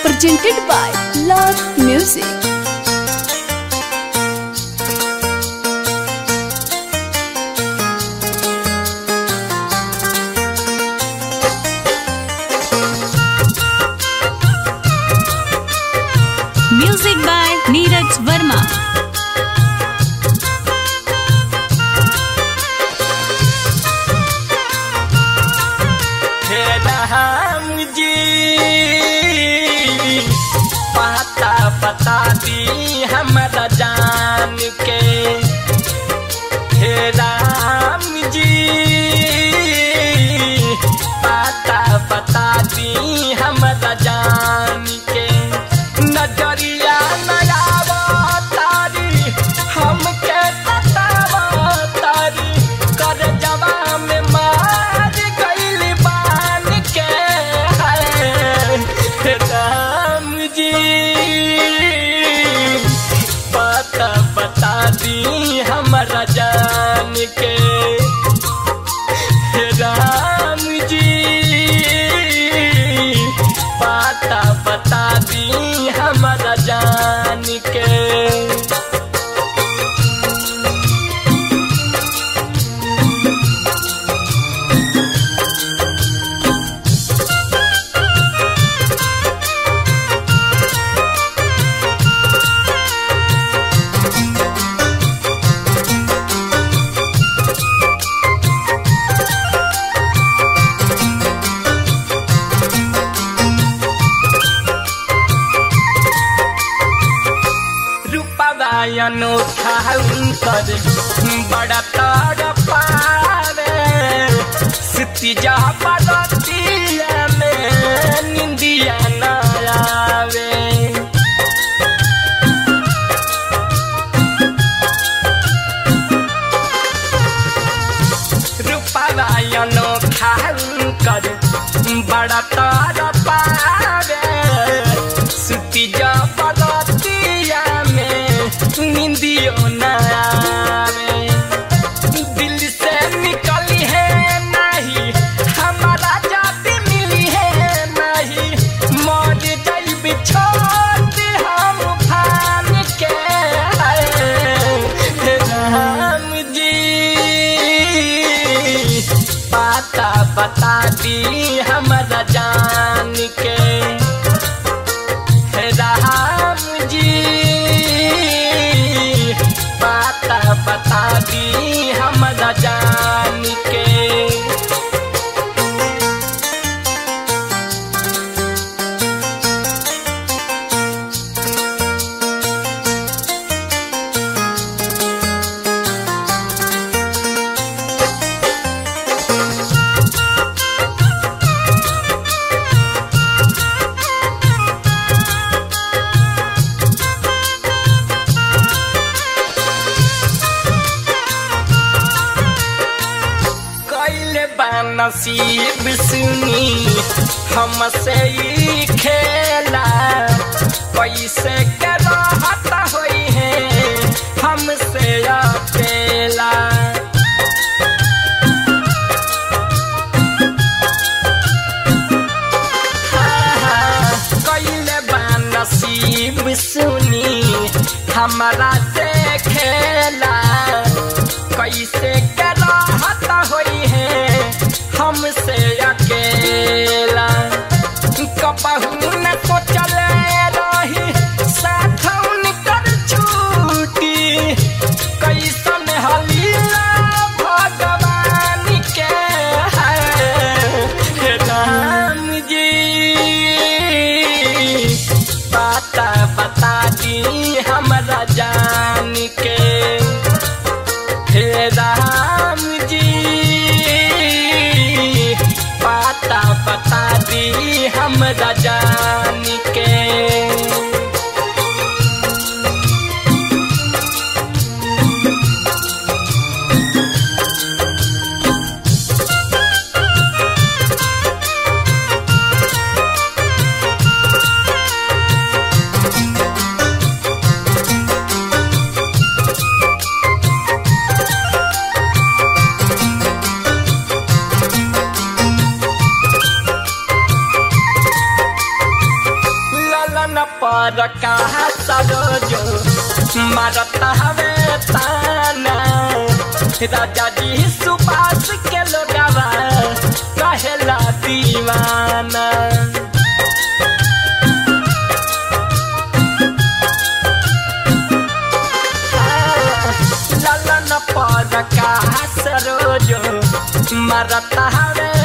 presented by Love Music. Music by Neeraj Verma. हे राम जी पता बता दी हमरा जान के हे राम जी पता बता दी हमरा जान के नजरिया नयावा तारी हमके सतावा तारी कर जवा में मार गइल बान के है राम जी पता बता दी हमरा जान के हे राम जी पता बता दी हमरा जान के रूपवायनो खाउंतर बड़ा तार पारे सितिजा पलतिया में निंदिया न आवे रूपवायनो खाउंतर बड़ा तार पारे सितिजा पलतिया में निंदियो न आवे दिल से निकली है नहीं हमारा जाति मिली है नहीं मर जाइब छोड़ हम फान के हे राम जी पता बता दी हमरा जान के हे राम जी पता बता दी हमरा जान के कैले नसीब सुनी हमसे ही खेला कैसे के रहत होई है हमसे अकेला कैले नसीब सुनी हमारा से खेला कैसे के रहत होई है हमसे अकेला कबहू न सोचल रही साथ उनकर छूटी कैसन हलीला भगवान के है हे राम जी पता बता दी हमरा जान के हे राम जी पता बता दी हमरा जान के पर कहा सरोजो मारता हवे ताना राजा जी सुबास के लोगवा कहेला दीवाना ललन पर कहा सरोजो मरता हवे